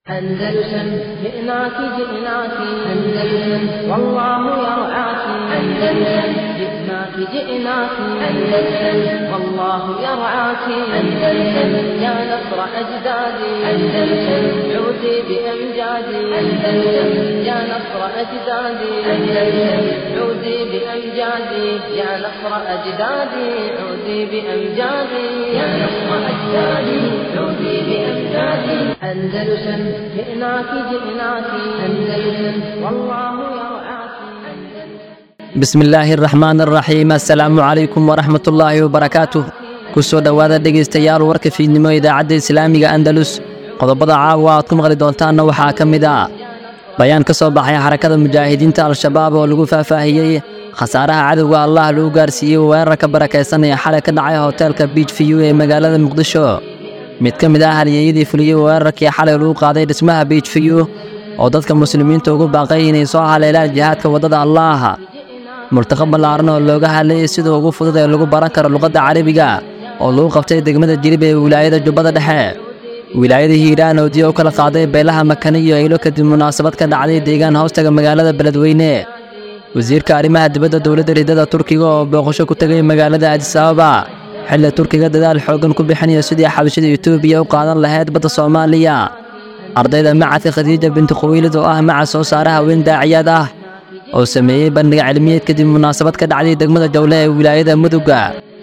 أندلسن جئناك جئناك أندلسن والله يرعاك أندلسن جئناك جئناك أندلسن والله يرعاك أندلسن يا نصر أجدادي أندلسن عودي بأمجادي أندلسن يا نصر أجدادي أندلسن عودي بأمجادي يا نصر أجدادي عودي بأمجادي يا نصر أجدادي عودي بأمجادي أندلسن جئناك جئناك أندلسن والله يرعاك bismillaahi araxmaan araxiim assalaamu calaykum waraxmat ullaahi wabarakaatuh ku soo dhowaada dhegaystayaal warka fiidnimo idaacadda islaamiga andalus qodobada caawa aad ku maqli doontaanna waxaa ka mid ah bayaan ka soo baxay xarakada mujaahidiinta al-shabaab oo lagu faahfaahiyey khasaaraha cadowga allah lagu gaarsiiyey weerarka barakaysanaya xalay ka dhacay hoteelka biij fiyu ee magaalada muqdisho mid ka mid ah halyeeyadii fuliyey weerarkii xalay lagu qaaday dhismaha biij fiyu oo dadka muslimiinta ugu baaqay inay soo haleelaan jihaadka waddada allaah murtaqo ballaaran oo looga hadlayay sida ugu fudud ee lagu baran karo luqadda carabiga oo lagu qabtay degmada jilib ee wilaayada jubbada dhexe wilaayada hiiraan oo diya u kala qaaday beelaha makane iyo aylo kadib munaasabad ka dhacday deegaan hoostaga magaalada beledweyne wasiirka arrimaha dibadda dowladda riddada turkiga oo booqasho ku tegay magaalada adisababa xilli turkiga dadaal xooggan ku bixinaya sidii xabashada etoobiya u qaadan lahayd badda soomaaliya ardayda macadka khadiija binti khuwiilid oo ah macad soo saara haween daaciyaad ah oo sameeyey bandhiga cilmiyeed kadib munaasabad ka dhacday degmada jawle ee wilaayada mudugga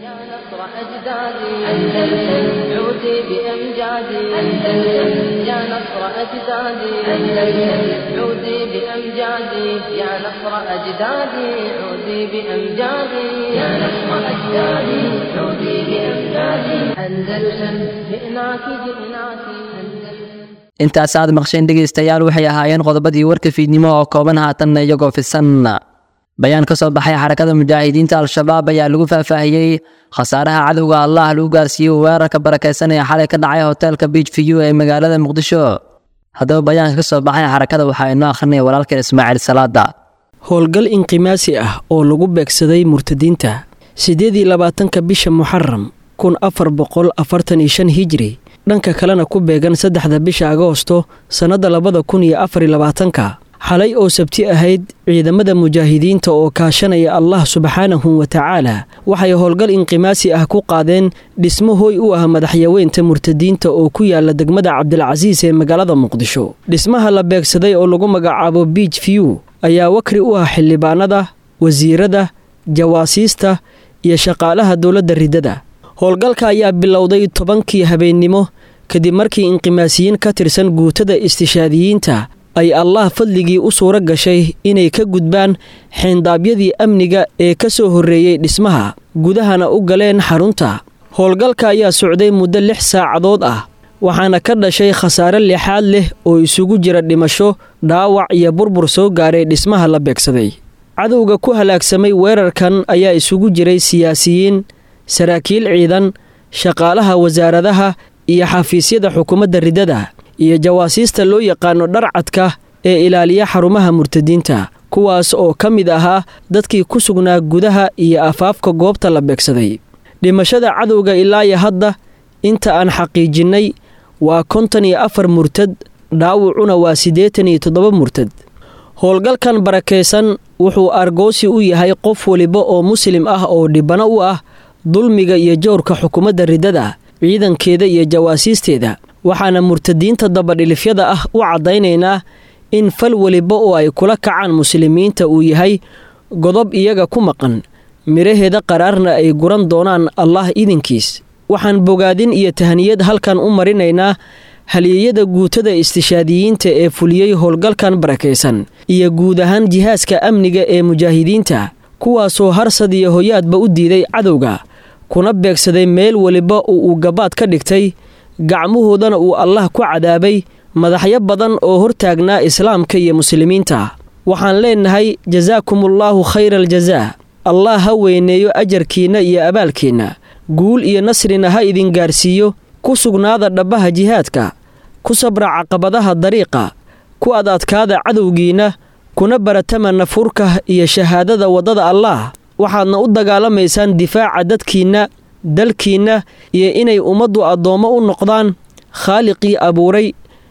يا نصر أجدادي أندلسن عودي بأمجادي يا نصر أجدادي عودي بأمجادي يا نصر أجدادي عودي بأمجادي أندلسن جئناك جئناك أندلسن intaas aad maqsheen dhegaystayaal waxay ahaayeen qodobadii warka fiidnimo oo kooban haatanna iyagoo fisan bayaan ka soo baxay xarakada mujaahidiinta al-shabaab ayaa lagu faahfaahiyey khasaaraha cadowga allah lagu gaarsiiyey weerarka barakaysanaya xalay ka dhacay hoteelka biij fiyu ee magaalada muqdisho haddaba bayaanka ka soo baxay xarakada waxaa inoo akhrinaya walaalkeen ismaaciil salaada howlgal inqimaasi ah oo lagu beegsaday murtadiinta siddeed iyo labaatanka bisha muxaram kun afar boqol afartan iyo shan hijri dhanka kalena ku beegan saddexda bisha agoosto sannadda labada kun iyo afar iyo labaatanka xalay oo sabti ahayd ciidamada mujaahidiinta oo kaashanaya allah subxaanahu wa tacaala waxay howlgal inqimaasi ah ku qaadeen dhismo hooy u ah madaxyaweynta murtadiinta oo ku yaala degmada cabdilcasiis ee magaalada muqdisho dhismaha la beegsaday oo lagu magacaabo biij fiyu ayaa wakri u ah xildhibaanada wasiirada jawaasiista iyo shaqaalaha dowladda riddada howlgalka ayaa bilowday tobankii habeennimo kadib markii inqimaasiyiin ka tirsan guutada istishaadiyiinta ay allah fadligii u suuro gashay inay ka gudbaan xeendaabyadii amniga ee ka soo horreeyey dhismaha gudahana u galeen xarunta howlgalka ayaa socday muddo lix saacadood ah waxaana ka dhashay khasaare lixaad leh oo isugu jira dhimasho dhaawac iyo burbur soo gaaray dhismaha la beegsaday cadowga ku halaagsamay weerarkan ayaa isugu jiray siyaasiyiin saraakiil ciidan shaqaalaha wasaaradaha iyo xafiisyada xukuumadda riddada iyo jawaasiista loo yaqaano dharcadka ee ilaaliya xarumaha murtadiinta kuwaas oo ka mid ahaa dadkii ku sugnaa gudaha iyo afaafka goobta la beegsaday dhimashada cadowga ilaayo hadda inta aan xaqiijinnay waa konton iyo afar murtad dhaawucuna waa siddeetan iyo toddoba murtad howlgalkan barakaysan wuxuu argoosi u yahay qof waliba oo muslim ah oo dhibano u ah dulmiga iyo jowrka xukuumadda riddada ciidankeeda iyo jawaasiisteeda waxaana murtadiinta dabadhilifyada ah u caddaynaynaa in fal weliba oo ay kula kacaan muslimiinta uu yahay godob iyaga ku maqan midhaheeda qaraarna ay guran doonaan allah idinkiis waxaan bogaadin iyo tahniyad halkan u marinaynaa halyeeyada guutada istishaadiyiinta ee fuliyey howlgalkan barakaysan iyo guud ahaan jihaaska amniga ee mujaahidiinta kuwaasoo harsad iyo hoyaadba u diiday cadowga kuna beegsaday meel weliba oo uu gabaad ka dhigtay gacmahoodana uu allah ku cadaabay madaxyo badan oo hortaagnaa islaamka iyo muslimiinta waxaan leennahay jasaakumullaahu khayra aljazaa allah ha weyneeyo ajarkiinna iyo abaalkeenna guul iyo nasrina ha idin gaarsiiyo ku sugnaada dhabbaha jihaadka ku sabra caqabadaha dariiqa ku ad adkaada cadowgiinna kuna baratama nafurka iyo shahaadada waddada allaah waxaadna u dagaalamaysaan difaaca dadkiinna dalkiinna iyo inay ummaddu addoommo u noqdaan khaaliqii abuuray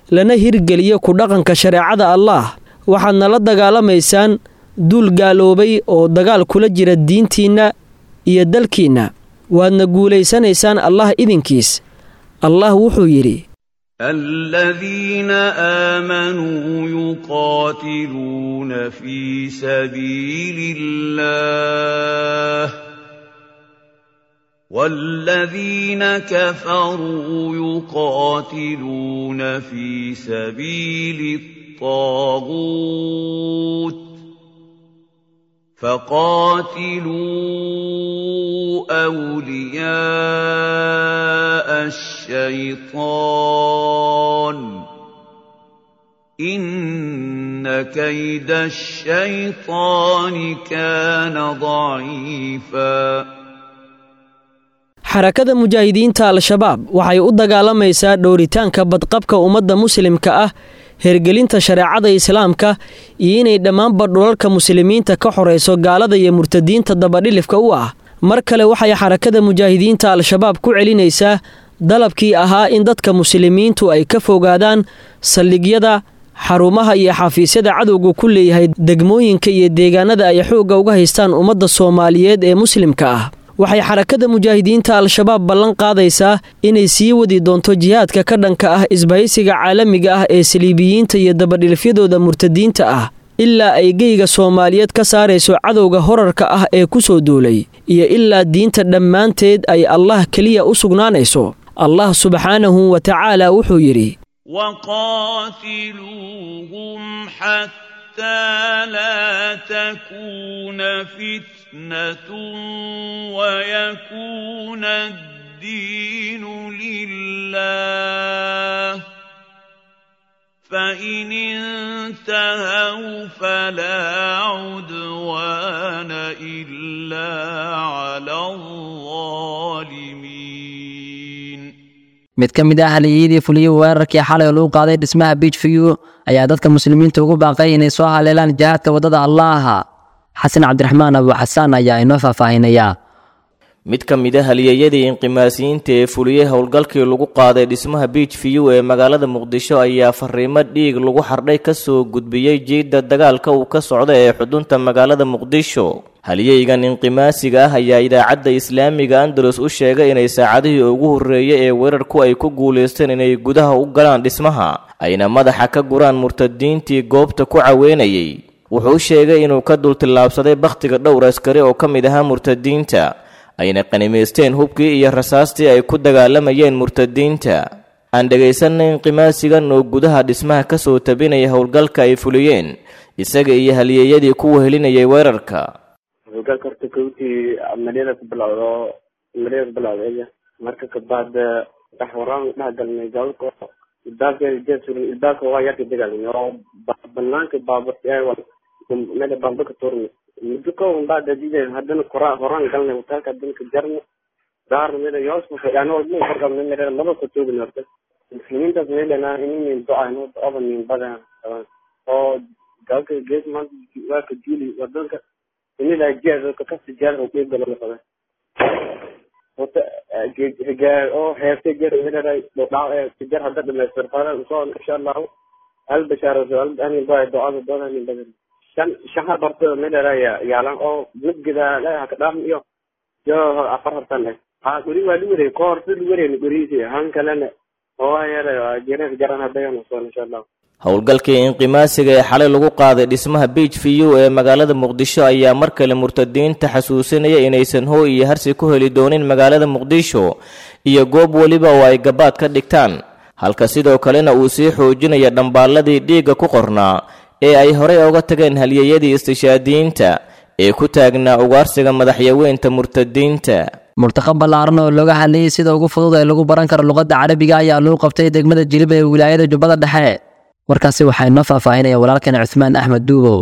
lana hirgeliyo ku dhaqanka shareecada allaah waxaadna la dagaalamaysaan duul gaaloobay oo dagaal kula jira diintiinna iyo dalkiinna waadna guulaysanaysaan allah idinkiis allah wuxuu yidhi الذين آمنوا يقاتلون في سبيل الله والذين كفروا يقاتلون في سبيل الطاغوت فقاتلوا أولياء الشيطان إن كيد الشيطان كان ضعيفا xarakada mujaahidiinta al-shabaab waxay u dagaalamaysaa dhowritaanka badqabka ummadda muslimka ah hergelinta shareecada islaamka iyo inay dhammaanba dhulalka muslimiinta ka xorayso gaalada iyo murtadiinta dabadhilifka u ah mar kale waxay xarakada mujaahidiinta al-shabaab ku celinaysaa dalabkii ahaa in dadka muslimiintu ay ka fogaadaan saldhigyada xarumaha iyo xafiisyada cadowga ku leeyahay degmooyinka iyo deegaanada ay xoogga uga haystaan ummadda soomaaliyeed ee muslimka ah waxay xarakada mujaahidiinta al-shabaab ballan qaadaysaa inay sii wadi doonto jihaadka ka dhanka ah isbahaysiga caalamiga ah ee saliibiyiinta iyo dabadhilifyadooda murtadiinta ah ilaa ay geyga soomaaliyeed ka saarayso cadowga horarka ah ee ku soo duulay iyo ilaa diinta dhammaanteed ay allah keliya u sugnaanayso allah subxaanahu wa tacaala wuxuu yidhi وقاتلوهم حتى لا تكون فتنة ويكون الدين لله فإن انتهوا فلا عدوان إلا على الظالمين mid ka mid ah haliyadii fuliyey weerarkii xalay oo lagu qaaday dhismaha biij view ayaa dadka muslimiinta ugu baaqay inay soo haleelaan jihaadka waddada allaaha xasan cabdiraxmaan abu xasaan ayaa inoo faahfaahinayaa mid ka mid a haliyeyadii inqimaasiyiinta ee fuliyey howlgalkii lagu qaaday dhismaha biij view ee magaalada muqdisho ayaa fariimo dhiig lagu xardhay ka soo gudbiyey jiidda dagaalka uu ka socda ee xudunta magaalada muqdisho haliyeygan inqimaasiga ah ayaa idaacadda islaamiga andalus u sheegay inay saacadihii ugu horreeyey ee weerarku ay ku guulaysteen inay gudaha u galaan dhismaha ayna madaxa ka guraan murtadiintii goobta ku caweynayay wuxuu sheegay inuu ka dultillaabsaday bakhtiga dhowr askari oo ka mid ahaa murtadiinta ayna qanimaysteen hubkii iyo rasaastii ay ku dagaalamayeen murtadiinta aan dhegaysanay inqimaasigan oo gudaha dhismaha ka soo tabinaya howlgalka ay fuliyeen isaga iyo halyeeyadii ku wehelinayay weerarka howlgalka horta kowtii amaliyada ku bilowdo amaliyada ku bilowda marka kabaad dhex waraan dhex galnay gaalka ilbaabka jeesurin ilbaabka waa yarka dagaalnay oo banaanka baaburta meel baamba ka tuurnay muddo ka un baa dadida haddana kora horaan galnay hotelka haddana ka jarnay daarna meel yoos yani walba horqabnay meel laba ka toogin horta muslimiintaas meelana inin do-ayno do-aba nin badan oo gaalka gees maanta waa ka diili wadanka inila jeed kasi jeed oo qeyb galo lafada wata rigaal oo heertay jeed meelana dhaw jeed hadda dhamaystir fara soo insha allahu hal bashaaro hal anin baa do-ada doona nin badan shan shaha barto meelana yaalan oo midgida leeyaha ka dhaafn iyo jo afar hartan eh ha guri waa luwareey ko horta luwareyn gurihiisi han kalena oo yeela jeereen jaran hadayano soo insha allahu howlgalkii inqimaasiga ee xalay lagu qaaday dhismaha biij view ee magaalada muqdisho ayaa mar kale murtadiinta xasuusinaya inaysan hooy iyo harsi ku heli doonin magaalada muqdisho iyo goob weliba oo ay gabaad ka dhigtaan halka sidoo kalena uu sii xoojinaya dhambaalladii dhiigga ku qornaa ee ay horey oga tageen halyeeyadii istishaadiyiinta ee ku taagnaa ugaarsiga madaxyaweynta murtadiinta murtaqo ballaaran oo looga hadlayay sida ugu fudud ee lagu baran karo luqadda carabiga ayaa lagu qabtay degmada jilib ee wilaayada jubbada dhexe warkaasi waxaa inoo faahfaahinaya walaalkan cuthmaan axmed duubow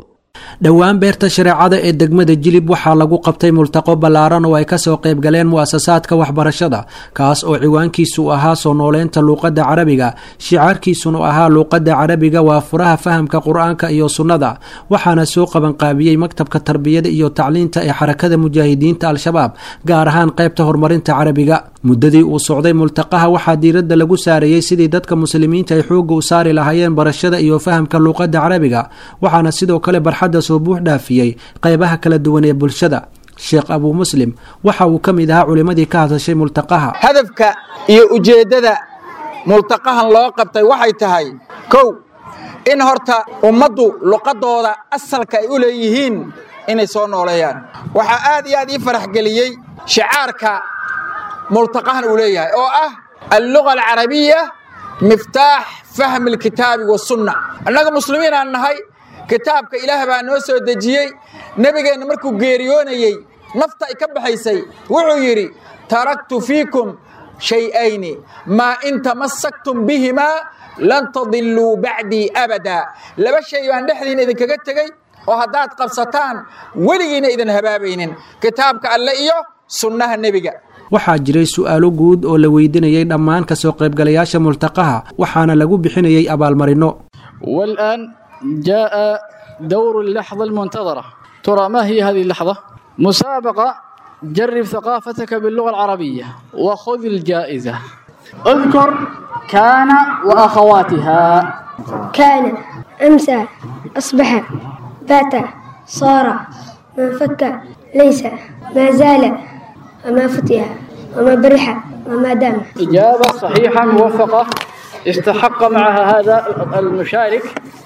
dhowaan beerta shareecada ee degmada jilib waxaa lagu qabtay multaqo ballaaran oo ay kasoo qayb galeen mu'asasaadka waxbarashada kaas oo ciwaankiisu ahaa soo nooleynta luuqadda carabiga shicaarkiisuna ahaa luuqadda carabiga waa furaha fahamka qur-aanka iyo sunnada waxaana soo qabanqaabiyey maktabka tarbiyada iyo tacliinta ee xarakada mujaahidiinta al-shabaab gaar ahaan qaybta horumarinta carabiga muddadii uu socday multaqaha waxaa diiradda lagu saareeyey sidii dadka muslimiinta ay xoogga u saari lahaayeen barashada iyo fahamka luuqadda carabiga waxaana sidoo kale barxadda soo buux dhaafiyey qaybaha kala duwan ee bulshada sheekh abuu muslim waxa uu ka mid ahaa culimmadii ka hadashay multaqaha hadafka iyo ujeeddada multaqahan loo qabtay waxay tahay kow in horta ummaddu luqadooda asalka ay u leeyihiin inay soo nooleeyaan waxaa aad iyo aad ii farax geliyey shicaarka multaqahan uu leeyahay oo ah alluga alcarabiya miftaax fahmi alkitaabi wasunna annaga muslimiin aan nahay kitaabka ilaah baa noo soo dejiyey nebigeenna markuu geeriyoonayey nafta ay ka baxaysay wuxuu yidhi taraktu fiikum shay'ayni maa in tamassaktum bihimaa lan tadilluu bacdii abadaa laba shay baan dhexdiina idinkaga tegey oo haddaad qabsataan weligiina idin habaabaynin kitaabka alle iyo sunnaha nebiga waxaa jiray su'aalo guud oo la weydiinayay dhammaan kasoo qaybgalayaasha multaqaha waxaana lagu bixinayay abaalmarinno والآن جاء دور اللحظة المنتظرة ترى ما هي هذه اللحظة؟ مسابقة جرب ثقافتك باللغة العربية وخذ الجائزة اذكر كان وأخواتها كان أمسى أصبح بات صار ما فك ليس ما زال وما فتح وما برح وما دام إجابة صحيحة موفقة استحق معها هذا المشارك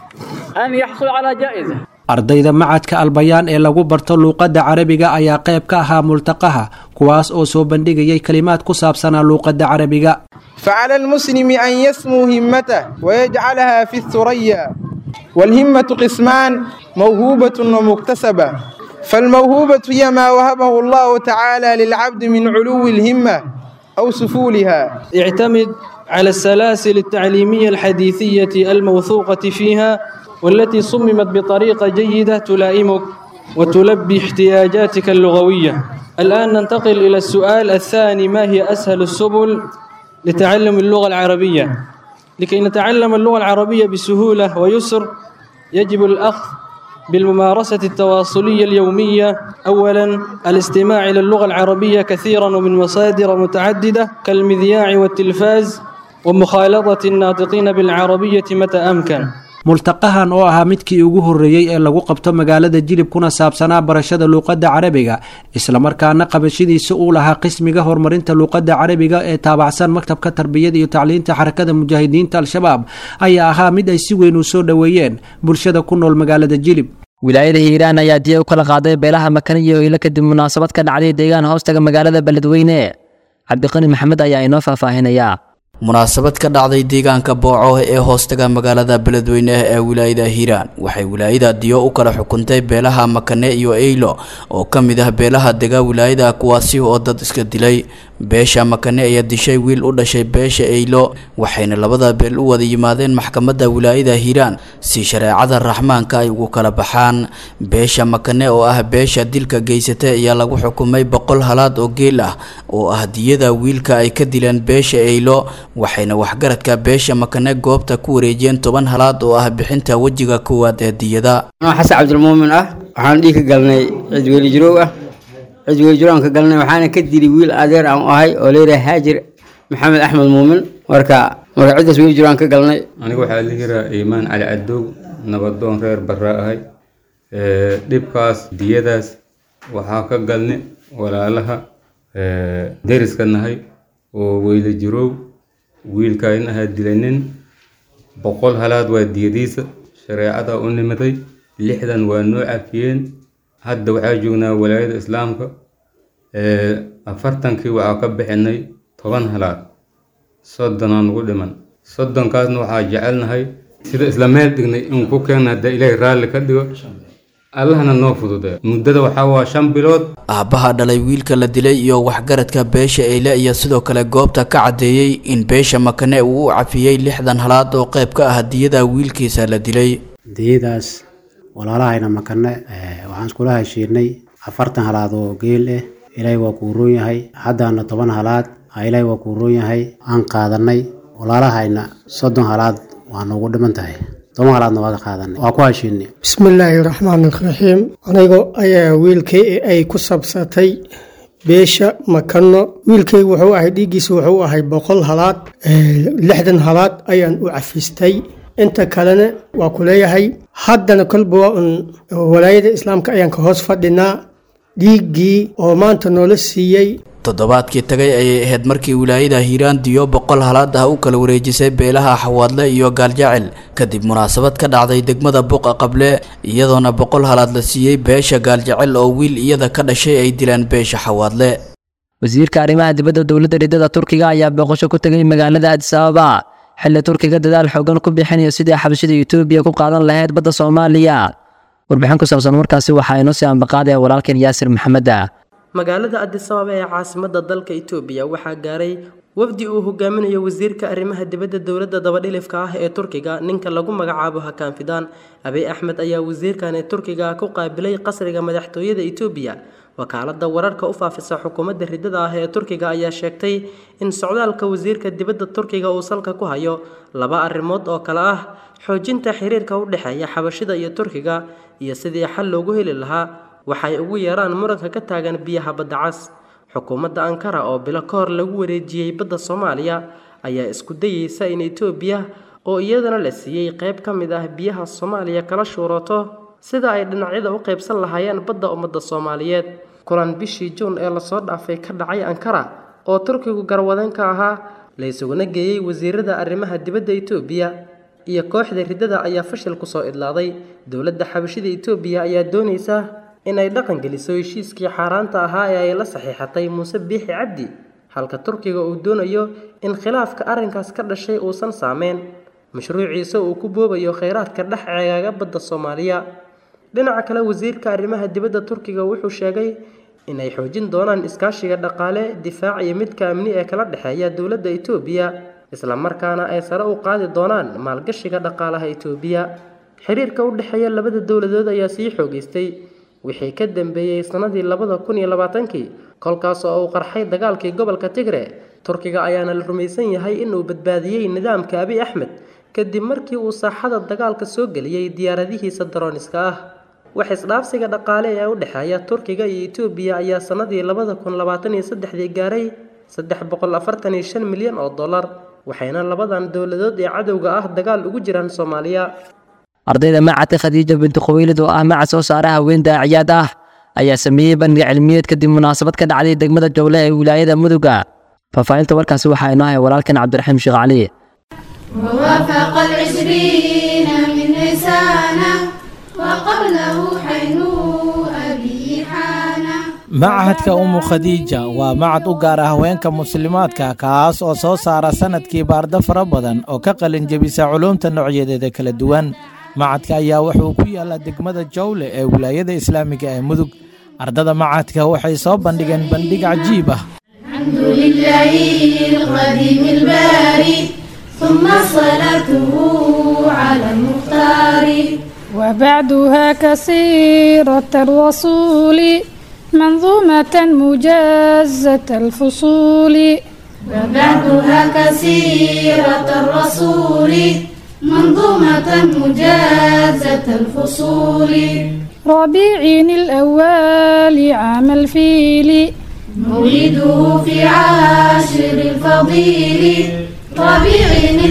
أن يحصل على جائزة ardayda macadka albayaan ee lagu barto luuqadda carabiga ayaa qayb ka ahaa multaqaha kuwaas oo soo bandhigayay kelimaad ku saabsanaa luuqadda carabiga فعلى المسلم أن يسمو همته ويجعلها في الثريا والهمة قسمان موهوبة ومكتسبة فالموهوبة هي ما وهبه الله تعالى للعبد من علو الهمة أو سفولها اعتمد على السلاسل التعليمية الحديثية الموثوقة فيها والتي صممت بطريقة جيدة تلائمك وتلبي احتياجاتك اللغوية الآن ننتقل إلى السؤال الثاني ما هي أسهل السبل لتعلم اللغة العربية لكي نتعلم اللغة العربية بسهولة ويسر يجب الأخذ بالممارسة التواصلية اليومية أولا الاستماع إلى اللغة العربية كثيرا ومن مصادر متعددة كالمذياع والتلفاز ومخالطة الناطقين بالعربية متى أمكن multaqahan oo ahaa midkii ugu horreeyey ee lagu qabto magaalada jilib kuna saabsanaa barashada luuqadda carabiga islamarkaana qabashadiisa uu lahaa qismiga horumarinta luuqadda carabiga ee taabacsan maktabka tarbiyada iyo tacliinta xarakada mujaahidiinta al-shabaab ayaa ahaa mid ay si weyn u soo dhoweeyeen bulshada ku nool magaalada jilib wilaayada hiiraan ayaa diya u kala qaaday beelaha makaniyo ilo kadib munaasabad ka dhacday deegaan hoostaga magaalada beledweyne cabdiqani maxamed ayaa inoo faahfaahinayaa munaasabad ka dhacday deegaanka booco ee hoostaga magaalada beledweyne ee wilaayada hiiraan waxay wilaayada diyo u kala xukuntay beelaha makane iyo eylo oo ka mid ah beelaha dega wilaayada kuwaasi oo dad iska dilay beesha makane ayaa dishay wiil u dhashay beesha eylo waxayna labada beel u wada yimaadeen maxkamadda wilaayada hiiraan si shareecada raxmaanka ay ugu kala baxaan beesha makane oo ah beesha dilka geysatay ayaa lagu xukumay boqol halaad oo geel ah oo ah diyada wiilka ay ka dileen beesha eylo waxayna waxgaradka beesha makane goobta ku wareejiyeen toban halaad oo ah bixinta wejiga koowaad ee diyada xasan cabdilmuumin ah waxaan dhiig ka galnay cid weli jiroow ah cid weli jiroow aan ka galnay waxaana ka dili wiil adeer aan u ahay oo leeyahay haajir maxamed axmed muumin marka marka ciddaas weli jiroow aan ka galnay aniga waxaa la yiraa iimaan cali cadow nabadoon reer barraa ahay dhibkaas diyadaas waxaa ka galnay walaalaha deriska nahay oo weyla jiroow wiilkaan ahaa dilanin boqol halaad waa diyadiisa shareecada u nimaday lixdan waa noo cafiyeen hadda waxaa joognaa walaayada islaamka afartankii waxaa ka bixinay toban halaad soddonaa nugu dhiman soddonkaasna waxaa jecelnahay sida isla meel dhignay in ku keena hadda ilaahay raalli ka dhigo allahna noo fudude muddada waxaa waa shan bilood aabbaha dhalay wiilka la dilay iyo waxgaradka beesha eyle ayaa sidoo kale goobta ka caddeeyey in beesha makane uu u cafiyey lixdan halaad oo qayb ka ah diyada wiilkiisa la dilay diyadaas walaalahayna makane waxaan iskula heshiinay afartan halaad oo geel ah ilaahay waa kuu roon yahay haddaana toban halaad ilaahay waa kuu roon yahay aan qaadanay walaalahayna soddon halaad waa noogu dhiman tahay toban halaadna waa ka qaadanay waa ku heshiinay bismillaahi raxmaan raxiim anigo ayaa wiilkay ay ku sabsatay beesha makano wiilkaygu wuxuu ahay dhiiggiisa wuxuu ahay boqol halaad lixdan halaad ayaan u cafistay inta kalena waa ku leeyahay haddana kolba waa un walaayada islaamka ayaan ka hoos fadhinaa dhiiggii oo maanta noola siiyey toddobaadkii tagay ayay ahayd markii wilaayada hiiraan diyo boqol halaad ah u kala wareejisay beelaha xawaadle iyo gaaljacel kadib munaasabad ka dhacday degmada buuqa qable iyadoona boqol halaad la siiyey beesha gaaljacel oo wiil iyada ka dhashay ay dilaan beesha xawaadle wasiirka arrimaha dibadda dowladda ridada turkiga ayaa booqasho ku tegay magaalada adis ababa xilli turkiga dadaal xoogan ku bixinayo sidii xabashida etoobiya ku qaadan lahayd badda soomaaliya warbixin ku saabsan markaasi waxaa inoo sii ambaqaadaya walaalkeen yaasir maxameda magaalada adis ababa ee caasimada dalka itoobiya waxaa gaaray wafdi uu hogaaminayo wasiirka arrimaha dibadda dowladda dabadhilifka ah ee turkiga ninka lagu magacaabo hakaan fidaan abiy axmed ayaa wasiirkan ee turkiga ku qaabilay qasriga madaxtooyada itoobiya wakaalada wararka u faafisa xukuumadda ridada ah ee turkiga ayaa sheegtay in socdaalka wasiirka dibadda turkiga uu salka ku hayo laba arrimood oo kale ah xoojinta xiriirka u dhexeeya xabashida iyo turkiga iyo sidii xal loogu heli lahaa waxay ugu yeeraan muranka ka taagan biyaha badda cas xukuumadda ankara oo bilo ka hor lagu wareejiyey badda soomaaliya ayaa isku dayeysa in etoobiya oo iyadana la siiyey qayb ka mid ah biyaha soomaaliya kala shuurato sida ay dhinacyada u qaybsan lahaayeen badda ummadda soomaaliyeed kulan bishii juun ee lasoo dhaafay ka dhacay ankara oo turkigu garwadeen ka ahaa la isuguna geeyey wasiirada arrimaha dibadda etoobiya iyo kooxda riddada ayaa fashil kusoo idlaaday dowladda xabashida etoobiya ayaa doonaysa in ay dhaqan geliso heshiiskii xaaraanta ahaa ee ay la saxiixatay muuse biixi cabdi halka turkiga uu doonayo in khilaafka arrinkaas ka dhashay uusan saameyn mashruuciisa uu ku boobayo kheyraadka dhex ceegaaga badda soomaaliya dhinaca kale wasiirka arrimaha dibadda turkiga wuxuu sheegay inay xoojin doonaan iskaashiga dhaqaale difaac iyo midka amni ee kala dhexeeya dowladda etoobiya islamarkaana ay sare u qaadi doonaan maalgashiga dhaqaalaha etoobiya xiriirka u dhexeeya labada dowladood ayaa sii xoogeystay wixii ka dambeeyey sannadii labada kun iyo labaatankii kolkaas oo uu qarxay dagaalkii gobolka tigre turkiga ayaana la rumaysan yahay inuu badbaadiyey nidaamka abiy axmed kadib markii uu saaxada dagaalka soo geliyey diyaaradihiisa darooniska ah wax isdhaafsiga dhaqaale ee u dhexeeya turkiga iyo etoobiya ayaa sannadii labada kun labaatan iyo saddexdii gaaray saddex boqol afartan iyo shan milyan oo dollar waxayna labadan dowladood ee cadowga ah dagaal ugu jiraan soomaaliya ardayda macadka khadiija binti khawiilid oo ah macad soo saara haween daaciyaad ah ayaa sameeyey bandhig cilmiyeed kadib munaasabad ka dhacday degmada jowle ee wilaayada muduga faahfaahinta warkaasi waxaa inoo hay walaalkan cabdiraxiim sheekh cali ووافق العشرين من نيسانا وقبله حين أبي حانا machadka umu khadiija waa macad u gaar ah haweenka muslimaadka kaas oo soo saara sannadkii baarda fara badan oo ka qalin jebisa culuumta noocyadeeda kala duwan macadka ayaa wuxuu ku yaallaa degmada jawle ee wilaayada islaamiga ee mudug ardada macadka waxay soo bandhigeen bandhig cajiib ah الحمد لله القديم الباري ثم صلاته على المختار وبعدها كثيرة الرسول منظومة مجازة الفصول وبعدها كثيرة الرسول منظومة مجازة الفصول ربيع الأول عام الفيل مولده في عاشر الفضيل ربيع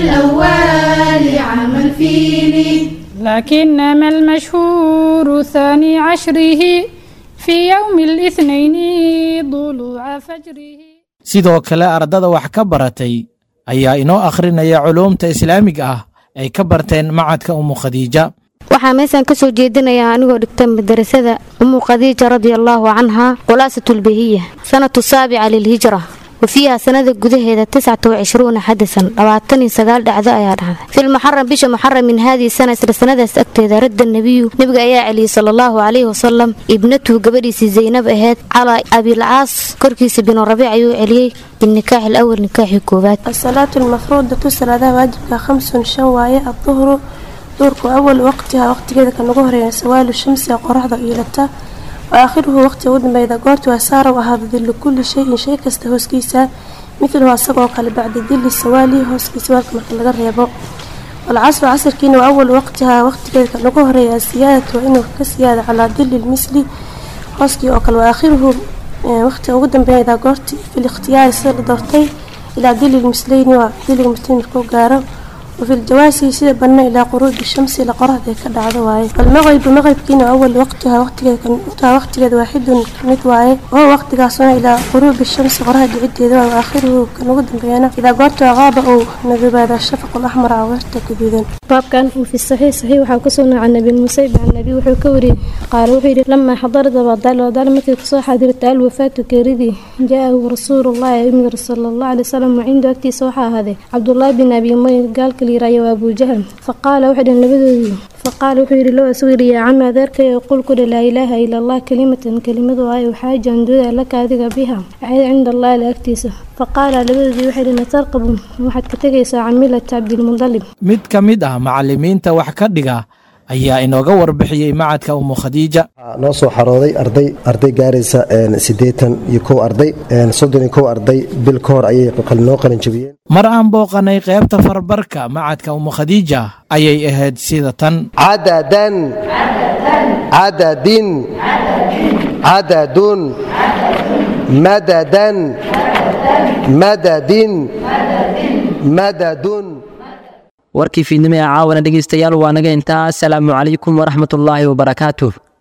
الأول عام الفيل لكنما المشهور ثاني عشره في يوم الاثنين ضلوع فجره sidoo kale ardada wax ka baratay ayaa inoo akhrinaya culuumta islaamiga ah ay ka barteen macadka umu khadiija waxaa meeshaan ka soo jeedinayaa anigoo dhigta madarasada umu khadiija radia allaahu canhaa khulaasatulbahiya sanatu saabica lilhijra wa fiiha sanada gudaheeda tiscata wacishruuna xadasan labaatan iyo sagaal dhacdo ayaa dhacday filmuxaram bisha muxaram min haadihi sana isla sanadaas agteeda radda nebiyu nebiga ayaa celiyey sala allahu calayhi wasalam ibnatuhu gabadhiisii zaynab aheyd calaa abilcaas korkiisa binu rabiic ayuu celiyey binikaaxi alawal nikaaxii koowaad الصلاة المفروضة صلاة واجبك خمس شن واية الظهر duurku awalu waqtiha waqtigeeda kan ugu horeeya sawaalu shamsi qoraxda iilata wa aakhiruhu waqtiga ugu dambeeyda goortu asaara u ahaado dillu kulli shayin shay kasta hooskiisa midluhu asagoo kale bacda dilli sawaali hooskiisa waalka marka laga reebo walcasru casrkiina waa awalu waqtiha waqtigeeda kan ugu horeeya asiyaadatu waa inuu ka siyaada calaa dilli lmisli hooskii oo kale wa aakhiruhu waqtiga ugu dambeeyda goorti fil ikhtiyaari sida la doortay ilaa dili lmisleyni waa diliga musliin markuu gaaro wafi ljawaasi sida banna ilaa quruubi shamsi ila qoraxda ka dhacdo waaye walmaqribu maqribkiina awal waqtiha waqtigeeda waqtigeeda waaxidun mid waaye oo waqtigaasuna ilaa quruubi shamsi qoraxda dhicideeda waa aakhiruhu kan ugu dambeeyana idaa goorta qaaba uu nadubaada shafaq alaxmar caweerta gaduudan baabkan وفي الصحيح صحيح waxaa ku soo nacay nabi musayb can nabi wuxuu ka wariyay qaal wuxuu yidhi lamaa xadarat abadaal abadaal markii kusoo xaadirtay alwafaatu geeridii jaa-ahu rasuulullahi imir sala allahu alay wasalam wacindu agtiisa waxaa ahaaday cabdullaahi bin abi umay gaalka la yiraayo waa abujahal faqaala waxay dhaheen labadoodii faqaala wuxuu yidhi low asugu yidhi yaa cami adeerkay qul ku dhi laa ilaaha ila allah kelimatan kelimadu ay waxaajan dooda laka adiga biha waxay cinda allahi la agtiisa faqaala labadoodii waxay dhaheen tarqabu waxaad ka tegaysaa camilata cabdilmudalib mid ka mid ah macallimiinta wax ka dhiga ayaa inooga warbixiyey macadka umu khadiija noo soo xarooday arday arday gaaraysa siddeetan iyo kow arday soddon iyo kow arday bil ka hor ayay noo qalin jabiyeen mar aan booqanay qaybta farbarka macadka umu khadiija ayay ahayd sida tan cadadan cadadin cadadun madadan madadin madadun warkii fiidnimo ee caawana dhegaystayaal waa naga intaa asalaamu calaykum waraxmatullaahi wabarakaatuh